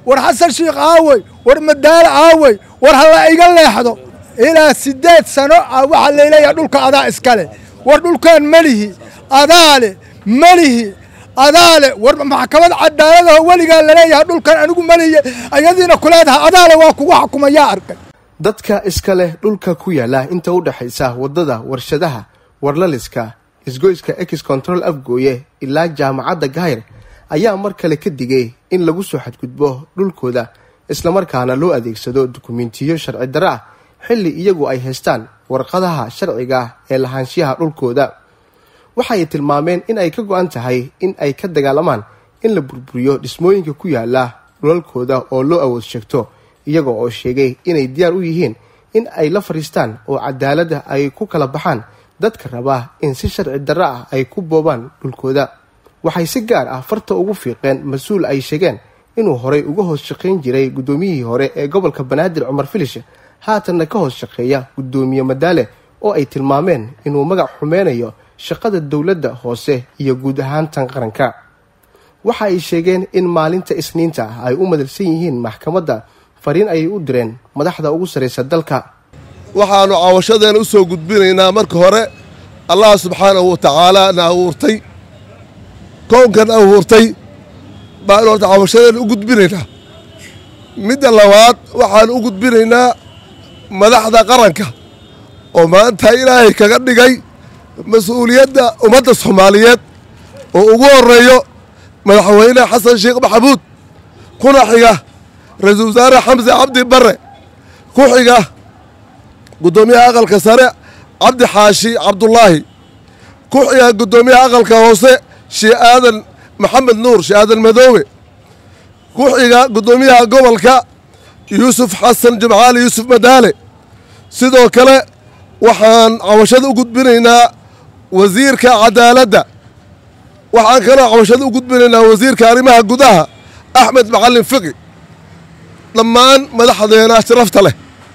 war xasan shiikh aawey war madaale aawey war halla iga leexdo ilaa siddeed sano ah waxaa layleeyahay dhulka adaa iskale war dhulkaan melihi adaale melihi adaale war maxkamad cadaaladaho weligaa laleeyahay dhulkan anigu meliye ayadiina kuleedahay adaale waa kugu xukumayaa arkay dadka iska leh dhulka ku yaala inta u dhexaysa waddada warshadaha warlaliska isgoyska ex control afgooye ilaa jaamacadda gahayr ayaa mar kale ka digay in lagu soo xadgudbo dhulkooda islamarkaana loo adeegsado dukumentiyo sharci darre ah xilli iyagu ay haystaan warqadaha sharciga ah ee lahaanshiyaha dhulkooda waxay tilmaameen in ay ka go-an tahay in ay ka dagaalamaan in la burburiyo dhismooyinka ku yaala dhulalkooda oo loo awood sheegto iyaga oo sheegay inay diyaar u yihiin in ay la fadhiistaan oo cadaaladda ay ku kala baxaan dadka raba in si sharci darre ah ay ku boobaan dhulkooda waxay si gaar ah farta ugu fiiqeen mas-uul ay sheegeen inuu horay uga hoos shaqayn jiray guddoomiyihii hore ee gobolka banaadir cumar filish haatanna ka hoos shaqeeya guddoomiye madaale oo ay tilmaameen inuu magac xumeynayo shaqada dowladda hoose iyo guud ahaan tan qaranka waxa ay sheegeen in maalinta isniinta ah ay u madalsan yihiin maxkamadda fariin ayay u direen madaxda ugu sarraysa dalka waxaannu caawashadeena u soo gudbinaynaa marka hore allah subxaanahu wa tacaala na abuurtay kownkan abuurtay baanu horta caawashadeena u gudbinaynaa midda labaad waxaannu u gudbinaynaa madaxda qaranka oo maanta ilaahay kaga dhigay mas-uuliyadda ummadda soomaaliyeed oo ugu horreeyo madaxweyne xasan sheekh maxamuud kuna xiga ra-iisul wasaare xamse cabdi barre ku xiga guddoomiyaha aqalka sare cabdi xaashi cabdulaahi ku xiga guddoomiyaha aqalka hoose shee aadan maxamed nuur shee aadan madoobe ku xiga guddoomiyaha gobolka yuusuf xasan jimcaali yuusuf madaale sidoo kale waxaan cawashada u gudbinaynaa wasiirka cadaaladda waxaan kaloo cawashada u gudbinaynaa wasiirka arrimaha gudaha axmed macalin fiqi dhammaan madaxdeena sharafta leh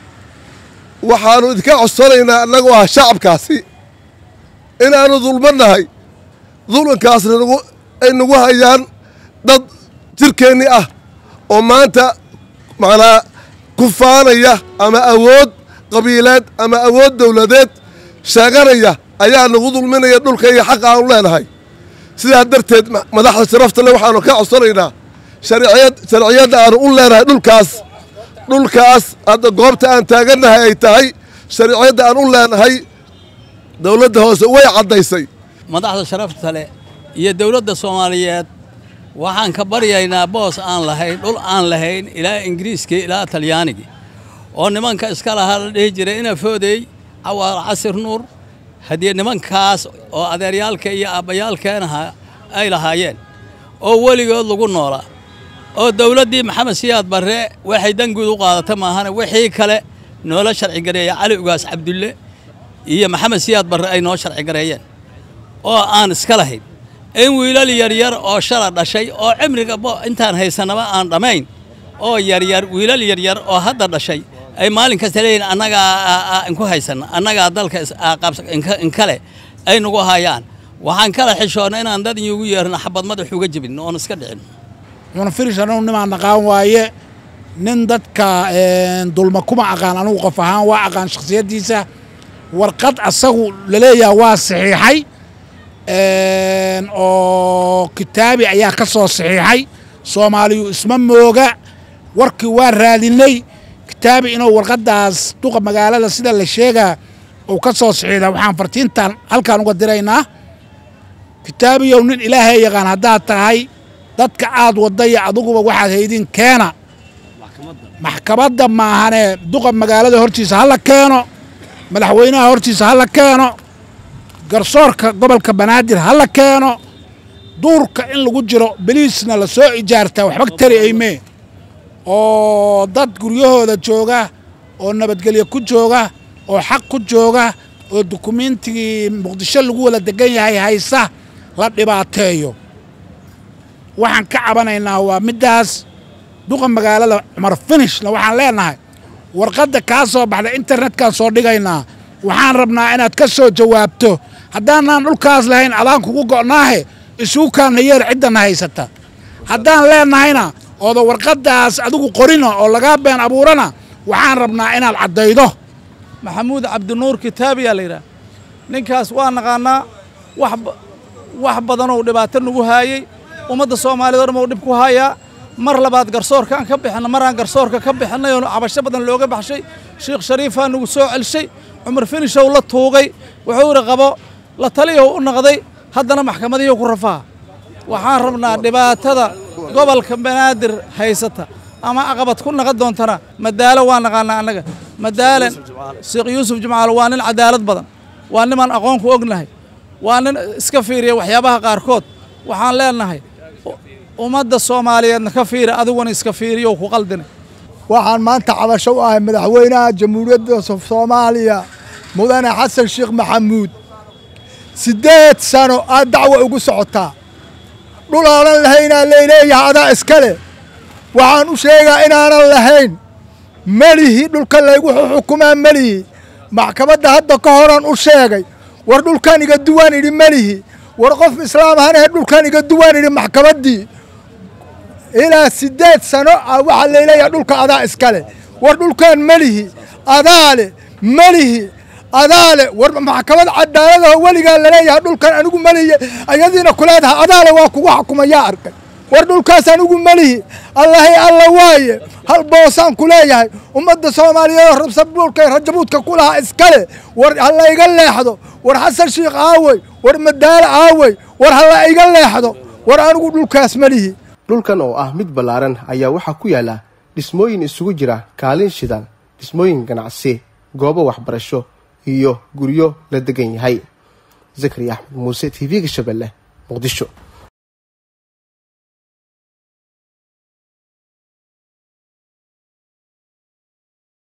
waxaannu idinka codsanaynaa annagoo ah shacabkaasi inaannu dulmannahay dulmankaasna ay nagu hayaan dad jirkeennii ah oo maanta macnaa ku faanaya ama awood qabiileed ama awood dowladeed sheeganaya ayaa nagu dulminaya dhulka iyo xaqa aanu leenahay sidaa darteed madaxda sharafta leh waxaannu ka codsanaynaa sharciyadda aanu u leenahay dhulkaas dhulkaas hadda goobta aan taagannahay ay tahay sharciyadda aan u leenahay dowladda hoose way caddaysay madaxda sharafta leh iyo dowladda soomaaliyeed waxaan ka baryaynaa boos aan lahayn dhul aan lahayn ilaa ingiriiskii ilaa talyaanigii oo nimanka iska lahaa la dhihi jiray ina foodey cawaal casir nuur haddii nimankaas oo adeeryaalka iyo aabbayaalkeenaha ay lahaayeen oo weligood lagu noolaa oo dowladdii maxamed siyaad barre waxay danguud u qaadata maahane wixii kale noola sharcigareeya cali ugaas cabdulle iyo maxamed siyaad barre ay noo sharcigareeyeen oo aan iska lahayn in wiilal yaryar oo shala dhashay oo cimriga intaan haysanaba aan dhammayn oo yaryar wiilal yaryar oo hadda dhashay ay maalin kasta leeyihin annagaa inku haysanna annagaa dalka inkale ay nagu hayaan waxaan kala xishoonna inaan dad inyugu yeerno xabad madax uga jebin oon iska dhicin cunafirish anugu nimaan aqaan waaye nin dadka dulma kuma aqaan anugu qof ahaan waa aqaan shakhsiyaddiisa warqad asagu laleeyaha waa saxiixay oo kitaabi ayaa ka soo saxiixay soomaaliyu isma mooga warkii waa raadinay kitaabi inuu warqaddaas duqa magaalada sida la sheegaa uu ka soo saxiixda waxaan fartiintan halkaan uga diraynaa kitaabiyow nin ilaahay yaqaan haddaad tahay dadka aad wadaya adiguba waxaad haydin keena maxkamadda maahane duqa magaalada hortiisa hala keeno madaxweynaha hortiisa hala keeno garsoorka gobolka banaadir hala keeno duurka in lagu jiro beliisna la soo ijaartaa waxba tari aymee oo dad guryahooda jooga oo nabadgelyo ku jooga oo xaq ku jooga oo dukumiintigii muqdisho lagu wada degan yahay haysa la dhibaateeyo waxaan ka cabanaynaa waa middaas duqa magaalada cumar finishna waxaan leenahay warqadda kaa soo baxda internetkaan soo dhigaynaa waxaan rabnaa inaad ka soo jawaabto haddaanaan dhulkaas lahayn adaan kugu go'naahe isugu kaana yeer ciddana haysata haddaan leennahayna ooda warqaddaas adigu qorina oo lagaa been abuurana waxaan rabnaa inaad caddaydo maxamuud cabdinuur kitaabiyaa la yidhaha ninkaas waa naqaanaa wax badanoo dhibaato nagu haayey ummadda soomaaliyed o dhan uu dhib ku haayaa mar labaad garsoorka aan ka bixinna maraan garsoorka ka bixinay oo cabasho badan looga baxshay sheikh shariifaa nagu soo celshay cumar finishow la tuugay wuxuu idhi qabo la taliyahu u naqday haddana maxkamadihiu ku rafaa waxaan rabnaa dhibaatada gobolka banaadir haysata ama aqabad ku naqon doontana madaalo waa naqaanaa annaga madaalen sheekh yuusuf jimcaalo waa nin cadaalad badan waa nimaan aqoon ku ognahay waa nin iska fiiriya waxyaabaha qaarkood waxaan leenahay ummadda soomaaliyeedna ka fiiri adiguna iska fiiriyo ku qaldina waxaan maanta cabasho u ahay madaxweynaha jamhuuriyadda soomaaliya mudane xasan sheekh maxamuud siddeed sano aad dacwo ugu socotaa dhul aanan lahaynaa layleeyahay adaa iska leh waxaan u sheegaa inaanan lahayn melihi dhulka laygu xukumaa melihi maxkamadda hadda ka horan u sheegay war dhulkan iga duwaan idhi melihi war qof islaam ahanee dhulkan iga duwaan idhi maxkamaddii ilaa siddeed sano ah waxaa layleeyahay dhulka adaa iska leh war dhulkan melihi adaa leh melihi adaa leh war maxkamad cadaaladaho weligaa laleeyahay dhulkan anigu melihi ayadiina kuleedaha adaale waa kugu xukumayaa arkay war dhulkaas anigu melihi allahay alla waaye hal boosaan ku leeyahay ummadda soomaaliyeed oo rabsabuulka rajabuudka ku lahaa iskale war hala iga leexdo war xasan sheikh aawey war madaalo aawey war hala iga leexdo war anigu dhulkaas melihi dhulkan oo ah mid ballaaran ayaa waxaa ku yaalla dhismooyin isugu jira kaalin shidan dhismooyin ganacsi goobo waxbarasho iyo guryo la degan yahay zakariya axmed muuse t v-ga shabeelle muqdisho